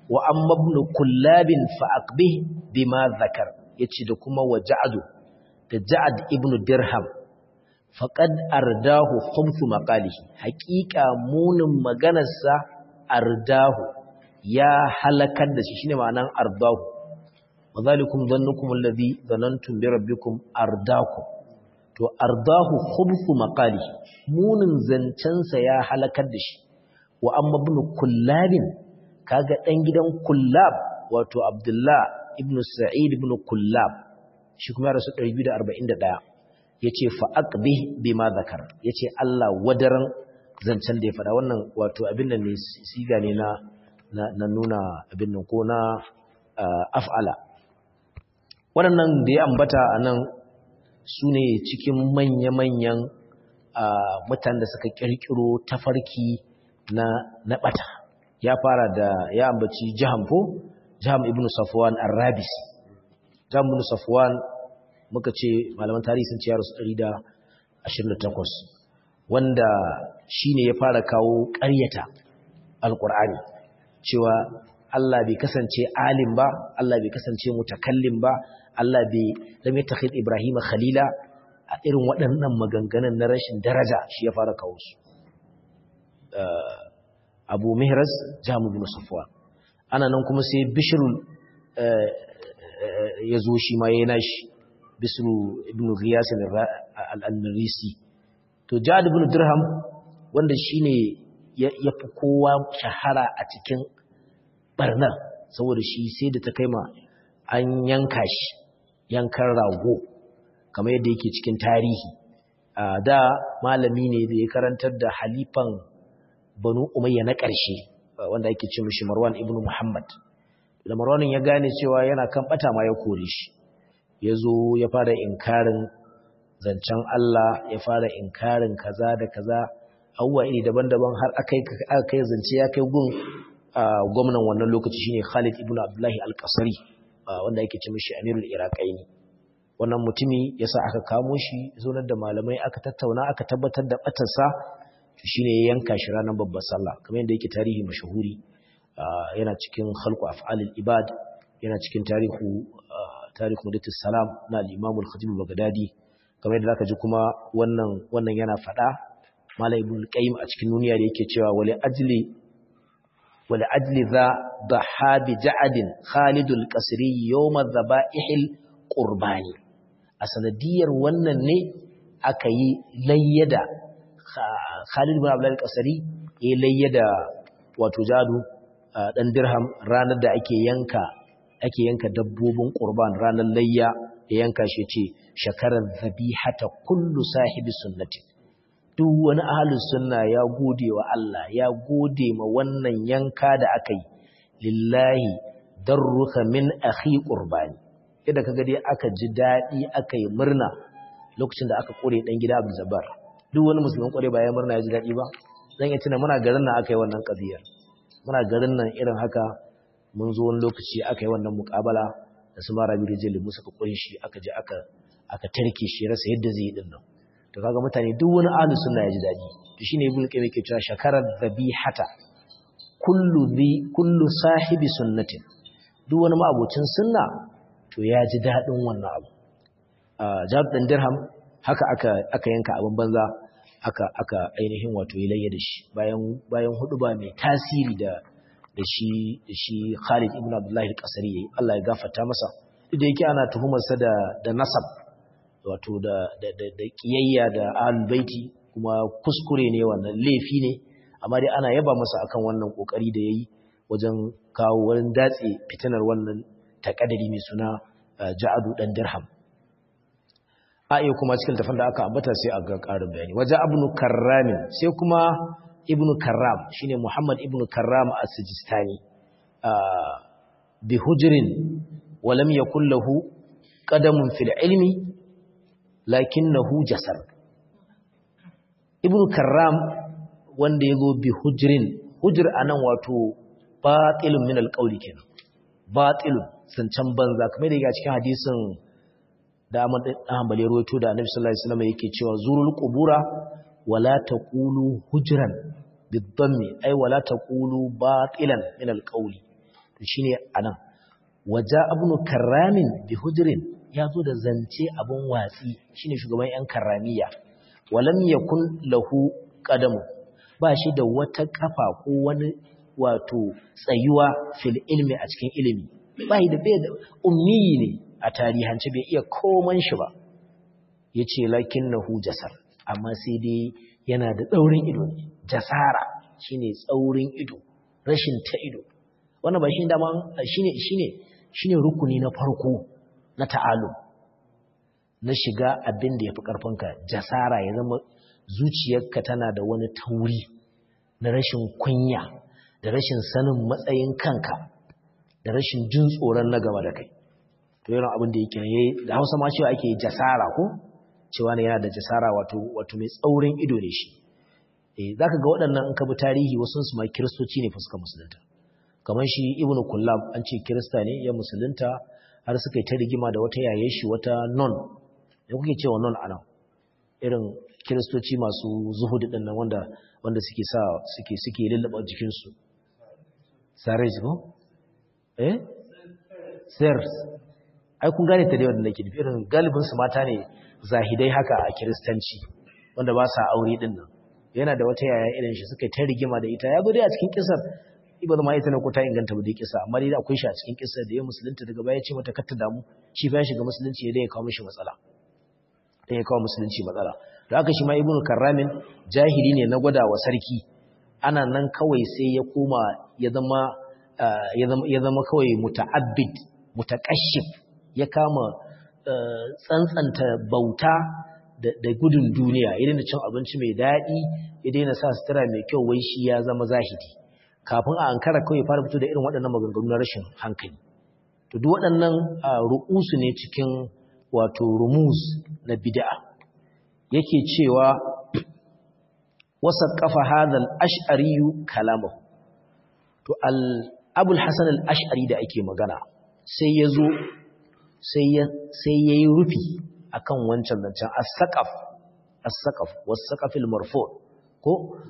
wa amma ibn kullabin fa aqbih bima zakar yace da kuma wa ja'adu da ja'ad ibn dirham faqad ardahu khumsu maqalihi haqiqa munin maganarsa ardahu ya halakar da shi shine ma'anan ardahu wa zalikum dhannukum alladhi dhanantum bi rabbikum ardakum to ardahu khubsu maqalihi munin zancensa ya halakar da shi wa amma ibn kullabin kaga dan gidan kullab wato abdullah ibn sa'id ibn kullab shi kuma rasu 241 yace fa aqbih bima zakar yace Allah wadaran zancen da ya fada wannan wato abin nan ne siga ne na na nuna abin nan ko na af'ala waɗannan da ya ambata anan su ne cikin manya-manyan mutanen da suka kirkiro tafarki na na bata ya fara da ya ambaci jaham ko jaham ibn safwan ar-rabis jaham ibn safwan muka ce malaman tarihi sun ce ya rasu 128 wanda shine ya fara kawo ƙaryata alqur'ani cewa Allah bai kasance alim ba Allah bai kasance mutakallim ba Allah bai lam yattakhid Ibrahim khalila a irin waɗannan maganganun na rashin daraja shi ya fara kawo su Abu Mihras Jamu bin Safwan ana nan kuma sai Bishrul ya zo shi ma yayin nashi Bisru ibn Ghiyas al-Anrisi to Jad ibn Dirham wanda shine ya fi kowa shahara a cikin barnar saboda shi sai da ta kai ma an yanka shi yankan rago kamar yadda yake cikin tarihi da malami ne da ya karantar da halifan banu umayya na ƙarshe wanda ake ce mishi marwan ibn muhammad da marwanin ya gane cewa yana kan bata ma ya kore shi ya zo ya fara inkarin zancen Allah ya fara inkarin kaza da kaza abubuwa iri daban-daban har aka kai zance ya kai gun gwamnan wannan lokaci shine Khalid ibn Abdullahi al-Qasri wanda yake ce mishi Amirul Iraqaini wannan mutumi yasa aka kamo shi zonar da malamai aka tattauna aka tabbatar da batarsa shine ya yanka shi ranar babbar sallah kamar yadda yake tarihi mashahuri yana cikin khalqu af'alil ibad yana cikin tarihu tarihu mudatus salam na al-Imam al-Khatib al-Baghdadi kamar yadda zaka ji kuma wannan wannan yana fada Malam Ibn Qayyim a cikin duniya da yake cewa wali ajli ولأجل ذا ضحى بجعد خالد القصري يوم الذبائح القرباني أسندير wannan ne aka yi layyada Khalid bin Abdul Qasri ya layyada wato jadu dan dirham ranar da ake yanka ake yanka dabbobin qurban ranar layya ya yanka shi ce shakarar zabihata kullu sahibi sunnati duk wani ahalin sunna ya gode wa Allah ya gode ma wannan yanka da aka yi lillahi darruka min akhi qurbani yadda kaga dai aka ji dadi aka yi murna lokacin da aka kore dan gida Abdul Jabbar duk wani musulmin kore ba ya murna ya ji dadi ba dan ya tuna muna garin nan aka yi wannan qadiyar muna garin nan irin haka mun zo wani lokaci aka yi wannan muqabala da su mara bi rijali musa ka kunshi aka je aka aka tarke shi rasa yadda zai yi din nan to kaga mutane duk wani ahlus sunna ya ji dadi to shine ibnu qayyim yake cewa shakarar dhabihata kullu dhi kullu sahibi sunnatin duk wani ma'abocin sunna to ya ji dadin wannan abu jab dan dirham haka aka aka yanka abin banza aka aka ainihin wato ilayya da shi bayan bayan hudu ba mai tasiri da da shi da shi Khalid ibn Abdullah al-Qasri yayi Allah ya gafarta masa duk da yake ana tuhumar sa da da nasab wato da kiyayya da baiti kuma kuskure ne wannan laifi ne amma dai ana yaba masa akan wannan kokari da yayi wajen kawo wurin datse fitinar wannan takadari mai suna Ja'adu dan Dirham a iya kuma cikin tafin da aka ambata sai a ga karin bayani waje ibn Karram sai kuma ibn Karram shine Muhammad ibn Karram as-Sijistani bi hujrin wa lam yakul lahu qadamun fil ilmi lakinnahu jasar ibn karram wanda yazo bi hujrin hujr anan wato batilun min alqawli kenan batilun sancan banza kamar da yake cikin hadisin da Ahmad dan Hanbali rawaito da Annabi sallallahu alaihi wasallam yake cewa zurul qubura wala taqulu hujran bidammi ay wala taqulu batilan min alqawli to shine anan waja ibn karramin bi hujrin ya zo da zance abun watsi shine shugaban yan karramiya walam yakun lahu qadamu ba shi da wata kafa ko wani wato tsayuwa fil ilmi a cikin ilimi ba da bai da ummi ne a tarihance bai iya koman shi ba yace lakinnahu jasar amma sai dai yana da tsaurin ido ne jasara shine tsaurin ido rashin ta ido wannan ba shine dama shine shine shine rukuni na farko na ta'alum na shiga abin da yafi karfinka jasara ya zama zuciyarka tana da wani tauri na rashin kunya da rashin sanin matsayin kanka da rashin jin tsoron na gaba da kai to yana abin da yake yayi da Hausa ma cewa ake jasara ko cewa ne yana da jasara wato wato mai tsaurin ido ne shi eh zaka ga waɗannan in ka bi tarihi wasu su ma kristoci ne fuskar musulunta kamar shi ibnu kullab an ce kirista ne ya musulunta har suka yi ta rigima da wata yaye shi wata non da kuke cewa non anan irin kiristoci masu zuhudu din nan wanda wanda suke sa suke suke lullaba jikin su sare ko eh sirs ai kun gane ta da wanda nake nufi irin galibin su mata ne zahidai haka a kiristanci wanda ba sa aure din nan yana da wata yaya irin shi suka ta rigima da ita ya zo dai a cikin kisar ibn ma ita ne ko ta inganta ba dai kisa amma dai akwai shi a cikin kisar da ya musulunta daga baya ce mata kar ta damu shi ba ya shiga musulunci ya dai ya kawo mishi matsala dai ya kawo musulunci matsala da haka shi ma ibnu karramin jahili ne na gwada wa sarki ana nan kawai sai ya koma ya zama ya zama kawai muta'abbid mutaqashshif ya kama tsantsanta bauta da gudun duniya ya daina cin abinci mai daɗi ya daina sa sutura mai kyau wai shi ya zama zahidi kafin a ankara kawai fara fito da irin waɗannan maganganu na rashin hankali to duk waɗannan ru'usu ne cikin wato rumuz na bid'a yake cewa wasaqafa hadha al-ash'ari kalamahu to al-abul hasan al-ash'ari da ake magana sai yazo sai ya sai yayi rufi akan wancan zancen as-saqaf as-saqaf was-saqafil marfu' ko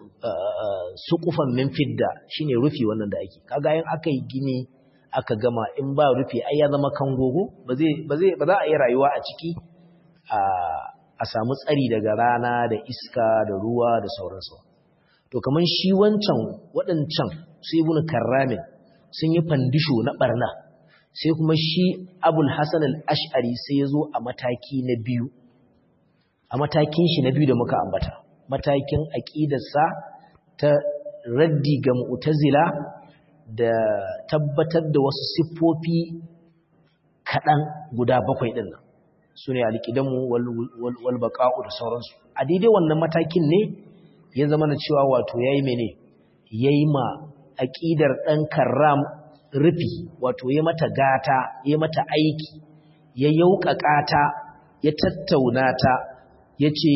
suqufan min fidda shine rufi wannan da ake kaga yin akai gini aka gama in ba rufi ai ya zama kangogo ba zai ba zai ba za a yi rayuwa a ciki a a samu tsari daga rana da iska da ruwa da sauransu to kaman shi wancan waɗancan su ibnu karramin sun yi fandisho na barna sai kuma shi abul hasan al-ash'ari sai ya zo a mataki na biyu a matakin shi na biyu da muka ambata matakin aqidarsa ta raddi ga mu'tazila da tabbatar da wasu siffofi kaɗan guda bakwai ɗin nan su ne alƙidanmu walbaƙa'u da sauransu a daidai wannan matakin ne ya zama na cewa wato ya yi mene ya yi ma aƙidar ɗan karram rufi wato ya mata gata ya mata aiki ya yauƙaƙa ta ya tattauna ta ya ce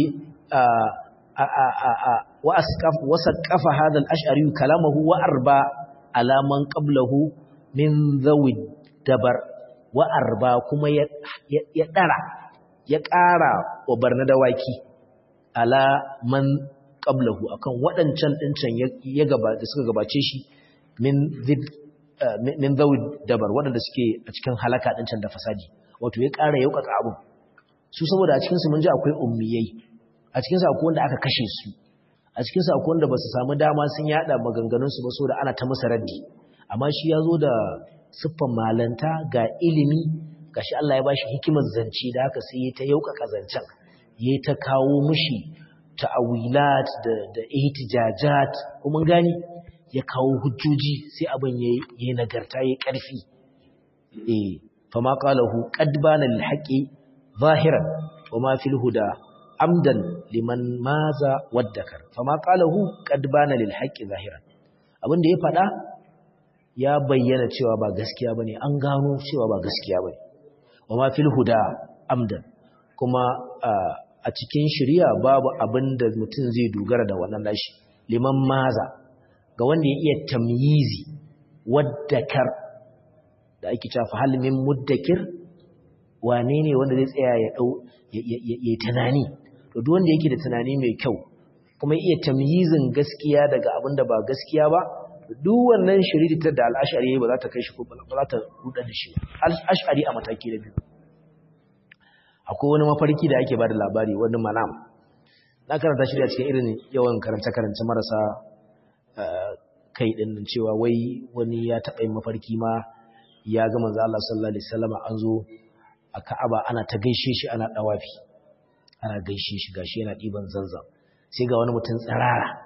wasa ƙafa hadal ash'ari kalamahu wa arba alaman qablahu min zawi dabar wa arba kuma ya ɗara ya ƙara wa barna dawaki ala man qablahu akan waɗancan ɗincan ya gaba da suka gabace shi min zid min zawi dabar waɗanda suke a cikin halaka ɗincan da fasadi wato ya ƙara yaukaka abu su saboda a cikinsu mun ji akwai ummiyai a cikinsu akwai wanda aka kashe su a cikinsu akwai wanda ba su samu dama sun yada maganganunsu ba saboda ana ta musu raddi amma shi ya zo da siffan malanta ga ilimi ga shi Allah ya ba shi hikimar zance da haka sai ya ta yaukaka zancen ya ta kawo mushi ta'awilat da da ihtijajat kuma gani ya kawo hujjoji sai abin ya yi nagarta ya karfi eh fama qalahu qad bana lil haqi zahiran wama fil huda amdan liman maza waddakar fama qalahu qad bana lil haqi zahiran abinda ya fada ya bayyana cewa ba gaskiya bane an gano cewa ba gaskiya bane wama fil huda amdan kuma a cikin shari'a babu abinda mutum zai dogara da wannan nashi liman maza ga wanda ya iya tamyizi waddakar da ake cewa fa hal min muddakir wane ne wanda zai tsaya ya dau ya tunani to duk wanda yake da tunani mai kyau kuma iya tamyizin gaskiya daga abin da ba gaskiya ba duk wannan shiritar da al'ashari ba za ta kai shi ko ba za ta rudar da shi al'ashari a mataki na biyu akwai wani mafarki da ake bada labari wani manam na karanta shi da cikin irin yawan karance-karance marasa kai din cewa wai wani ya taɓa yin mafarki ma ya ga manzo Allah sallallahu alaihi wasallam an zo a Ka'aba ana ta gaishe shi ana dawafi ana gaishe shi gashi yana diban zanzan sai ga wani mutum tsirara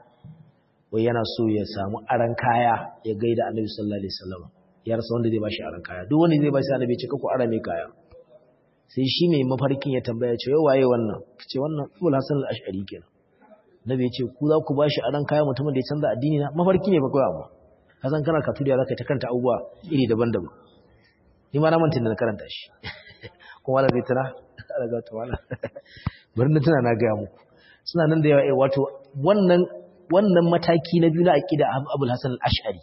wai yana so ya samu aran kaya ya gaida Annabi sallallahu alaihi wasallam ya rasa wanda zai bashi aran kaya duk wanda zai bashi Annabi ce ku ara mai kaya sai shi mai mafarkin ya tambaya ce waye wannan ce wannan Abul Hasan al-Ash'ari kenan Nabi ya ce ku za ku bashi aran kaya mutumin da ya canza addini na mafarki ne ba kawai amma ka san kana katuriya zaka ta kanta abubuwa iri daban-daban ni ma na manta da karanta shi kuma wala zai tana daga to wala bari na tana na ga muku suna nan da yawa eh wato wannan wannan mataki na biyu na aqida Abul Hasan al-Ash'ari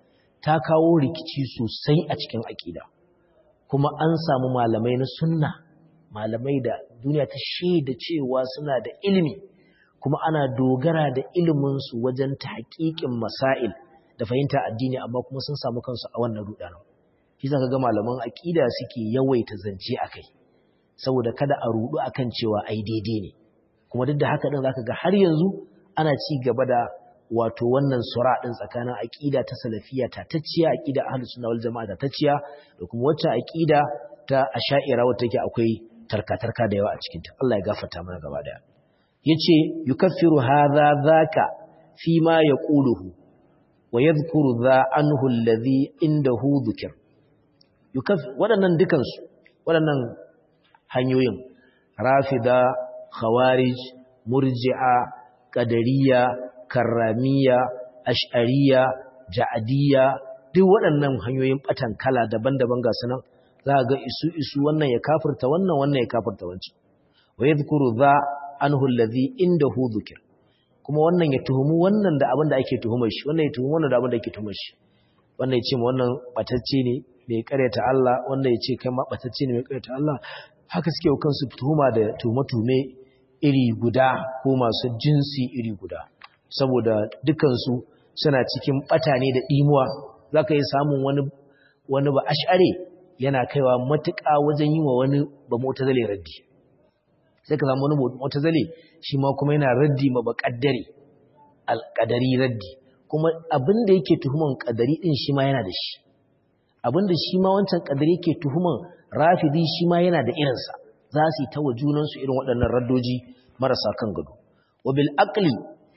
ta kawo rikici sosai a cikin aqida kuma an samu malamai na sunna malamai da duniya ta shaida cewa suna da ilimi kuma ana dogara da ilimin su wajen tahqiqin masail da fahimta addini amma kuma sun samu kansu a wannan rudanin shi zaka ga malaman aqida suke yawaita zance akai saboda kada a rudu akan cewa ai daidai ne kuma duk da haka din zaka ga har yanzu ana ci gaba da wato wannan sura din tsakanin aqida ta salafiyya ta tacciya aqida ahlus sunna wal jamaa ta tacciya da kuma wacce aqida ta asha'ira wacce take akwai tarka-tarka da yawa a cikin ta Allah ya gafarta mana gaba daya yace yukaffiru hadha dhaka fi ma yaquluhu wa yadhkuru dha anhu alladhi indahu dhikr yukaf waɗannan dukansu waɗannan hanyoyin rafida khawarij murji'a qadariyya karramiya ash'ariya ja'adiyya duk waɗannan hanyoyin batan kala daban-daban ga sunan za ga isu isu wannan ya kafirta wannan wannan ya kafirta wancan wa yadhkuru dha anhu alladhi indahu dhikr kuma wannan ya tuhumu wannan da abin da ake tuhumar shi wannan ya tuhumu wannan da abin da ake tuhumar shi wannan ya ce wannan batacce ne mai karyata Allah wannan ya ce kai ma batacce ne mai karyata Allah haka suke wa kansu tuhuma da tuhume-tuhume iri guda ko masu jinsi iri guda saboda dukansu suna cikin bata ne da dimuwa zaka yi samun wani wani ba ash'are yana kaiwa matuƙa wajen yi wa wani ba mutazale raddi sai ka samu wani mutazale shi ma kuma yana raddi ma ba kaddare alƙadari raddi kuma abin da yake tuhuman kadari din shi ma yana da shi abin da shi ma wancan kadari yake tuhuman rafidi shi ma yana da irinsa za su yi ta wa junansu irin waɗannan raddoji marasa kan gado wa bil aqli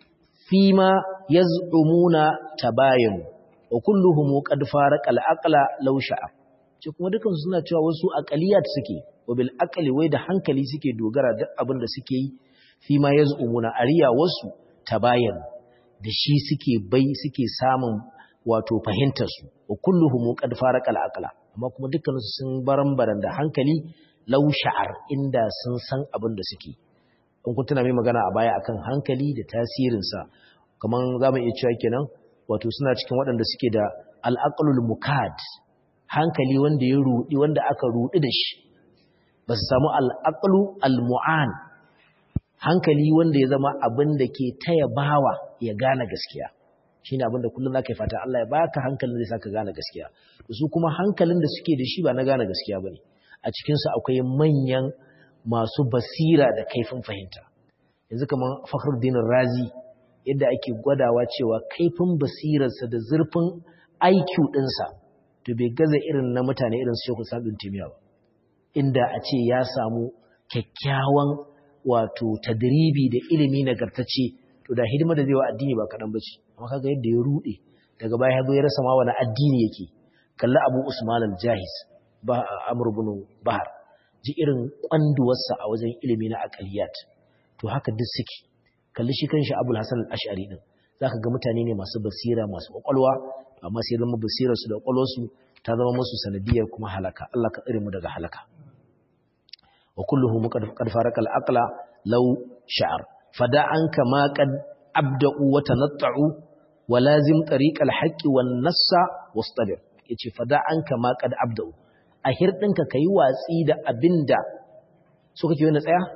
fi ma yaz'umuna tabayanu wa kulluhum qad faraqa al aqla law sha'a ce kuma dukan suna cewa wasu aqaliyat suke wa bil aqli wai da hankali suke dogara duk abin da suke yi fi ma yaz'umuna ariya wasu tabayanu da shi suke bai suke samun wato fahimtarsu wa kulluhum qad faraqa al-aqla amma kuma dukkaninsu sun barambaran da hankali law sha'ar inda sun san abin da suke in kun tuna mai magana a baya akan hankali da tasirin sa kaman zamu iya cewa kenan wato suna cikin waɗanda suke da al-aqlul mukad hankali wanda ya rudi wanda aka rudi da shi ba su samu al-aqlu al-mu'an hankali wanda ya zama abin da ke taya bawa ya gane gaskiya shine abin da kullum zaka yi fata Allah ya baka hankalin da zai saka gane gaskiya su kuma hankalin da suke da shi ba na gane gaskiya bane a cikin su akwai manyan masu basira da kaifin fahimta yanzu kaman Fakhruddin Razi yadda ake gwadawa cewa kaifin basirarsa da zurfin IQ ɗinsa to bai gaza irin na mutane irin su Sheikh Sabin Timiya ba inda a ce ya samu kyakkyawan wato tadribi da ilimi nagartacce to da hidima da zai wa addini ba kaɗan ba ce amma kaga yadda ya ruɗe daga baya ya zo ya rasa ma wani addini yake kalli abu usman al-jahiz ba amr ibn bahar ji irin kwanduwarsa a wajen ilimi na aqaliyat to haka duk suke kalli shi kanshi abul hasan al-ash'ari din zaka ga mutane ne masu basira masu kwakwalwa amma sai zama basirar su da kwakwalwarsu ta zama musu sanadiyar kuma halaka Allah ka tsare mu daga halaka wa kulluhum qad farqa al-aqla law sha'ar fada anka ma qad abda'u wa tanatta'u wa lazim tariq al-haqqi wan nassa wastabir yace fada anka ma qad abda'u a hirdinka kai watsi da abinda so kake wani tsaya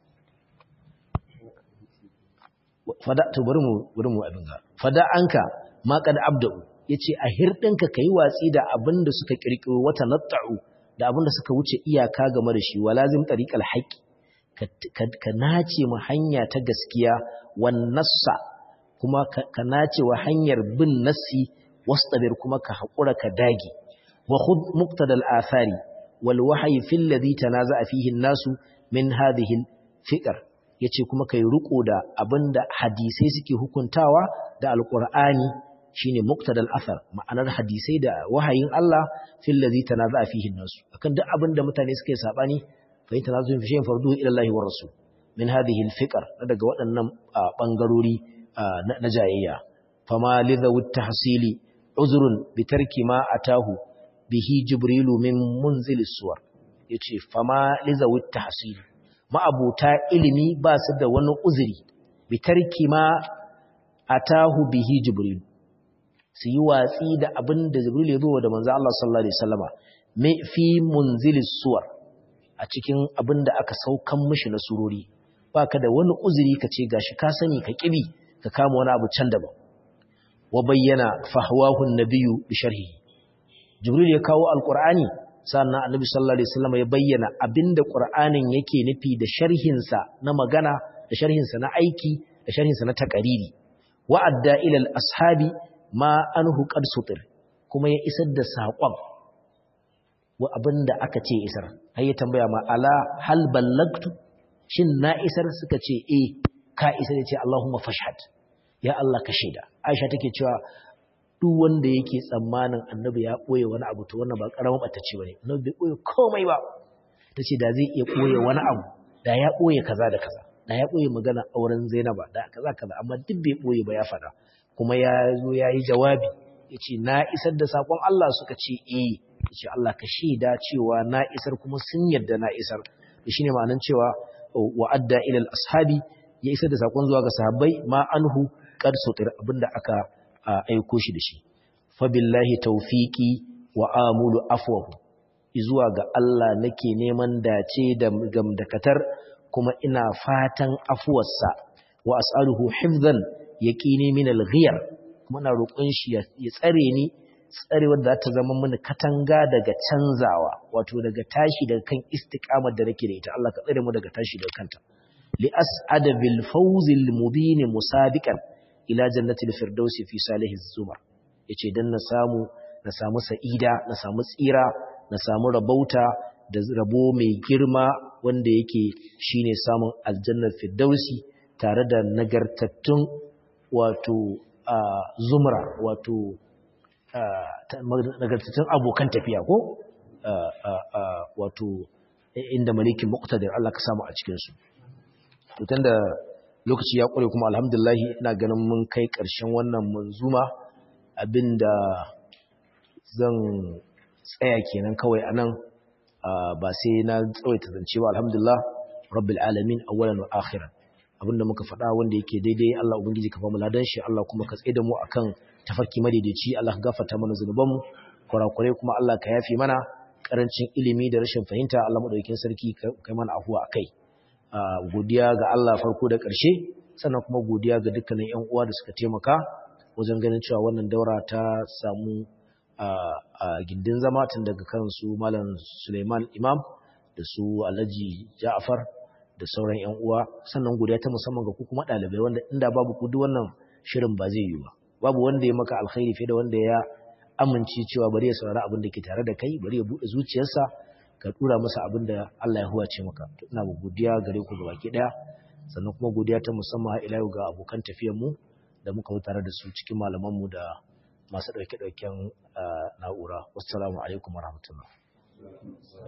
fada to bari mu bari mu abin ga fada anka ma qad abda'u yace a hirdinka kai watsi da abin da suka kirkiro wata natta'u da abin da suka wuce iyaka game da shi walazim tariqal haqqi ka nace mu hanya ta gaskiya wan nassa kuma ka nace wa hanyar bin nassi wastabir kuma ka hakura ka dage wa khudh muqtadal athari wal wahyi fil ladhi tanaza'a fihi an-nasu min hadhihi al-fiqr yace kuma kai riko da abinda hadisai suke hukuntawa da alqur'ani shine muqtadal athar ma'anar hadisai da wahayin Allah fil ladhi tanaza'a fihi an-nasu akan duk abinda mutane suke sabani fa in tanazu fi shay'in farduhu ila Allah wa rasul min hadhihi al-fiqr daga waɗannan bangarori na jayayya fama lidhawu tahsili uzrun bitarki ma atahu bihi jibrilu min munzil suwar yace fama lidhawu tahsili ma'abuta ilimi ba su da wani uzuri bitarki ma atahu bihi jibrilu su yi watsi da abin da jibrilu ya zo da manzo Allah sallallahu alaihi wasallama fi munzil suwar a cikin abin da aka saukan mishi na surori baka da wani uzuri ka ce gashi ka sani ka kibi ka kama wani abu can daban wa bayyana fahwahu an-nabiyyu bi sharhihi jibril ya kawo alqur'ani sannan annabi sallallahu alaihi wasallam ya bayyana abinda qur'anin yake nufi da sharhin sa na magana da sharhin sa na aiki da sharhin sa na taqariri wa adda ila al-ashabi ma anhu qad sutir kuma ya isar da saƙon wa abinda aka ce isar har ya tambaya ma ala hal ballagtu shin na isar suka ce eh ka isar ya ce Allahumma fashhad ya Allah ka shaida Aisha take cewa duk wanda yake tsammanin annabi ya boye wani abu to wannan ba karamin batacce bane annabi bai boye komai ba tace da zai iya boye wani abu da ya boye kaza da kaza da ya boye magana auren Zainaba da kaza kaza amma duk bai boye ba ya fada kuma ya zo yayi jawabi yace na isar da sakon Allah suka ce eh yace Allah ka shaida cewa na isar kuma sun yarda na isar shine ma'anar cewa wa'adda ilal ashabi ya isar da sakon zuwa ga sahabbai ma anhu qad sutir abinda aka aiko shi da shi fa billahi tawfiqi wa amulu afwahu zuwa ga Allah nake neman dace da gamdakatar kuma ina fatan afuwarsa wa as'aluhu hifzan yaqini min al-ghiyar kuma ina roƙon shi ya tsare ni tsarewar da ta zama mini katanga daga canzawa wato daga tashi daga kan istiqamar da nake da ita Allah ka tsare mu daga tashi daga kanta li as'ada bil fawzil mubin musabiqan ila jannatil firdausi fi salih zumar yace dan na samu na samu sa'ida na samu tsira na samu rabauta da rabo mai girma wanda yake shine samun aljannar firdausi tare da nagartattun wato zumra wato nagartattun abokan tafiya ko wato inda malikin muqtadir Allah ka samu a cikin su to tunda lokaci ya kure kuma alhamdulillah ina ganin mun kai ƙarshen wannan manzuma abinda zan tsaya kenan kawai anan ba sai na tsawaita zance ba alhamdulillah rabbil alamin awwalan wa akhiran abinda muka faɗa wanda yake daidai Allah ubangiji ka famu ladan shi Allah kuma ka tsaye da mu akan tafarki madaidaici Allah ka gafarta mana zunubanmu kurakurai kuma Allah ka yafi mana karancin ilimi da rashin fahimta Allah madaukakin sarki kai mana afuwa akai godiya ga Allah farko da ƙarshe sannan kuma godiya ga dukkanin ƴan uwa da suka taimaka wajen ganin cewa wannan daura ta samu a gindin zama tun daga kansu Malam Suleiman Imam da su Alhaji Ja'far da sauran ƴan uwa sannan godiya ta musamman ga ku kuma ɗalibai wanda inda babu ku duk wannan shirin ba zai yi ba babu wanda ya maka alkhairi fiye da wanda ya amince cewa bari ya saurari abin da ke tare da kai bari ya buɗe zuciyarsa ka tura masa abin da Allah ya huwace maka to ina mu godiya gare ku gabaki daya sannan kuma godiya ta musamman ila yau ga abokan tafiyar mu da muka yi tare da su cikin malaman mu da masu dauke dauken na'ura wassalamu alaikum warahmatullahi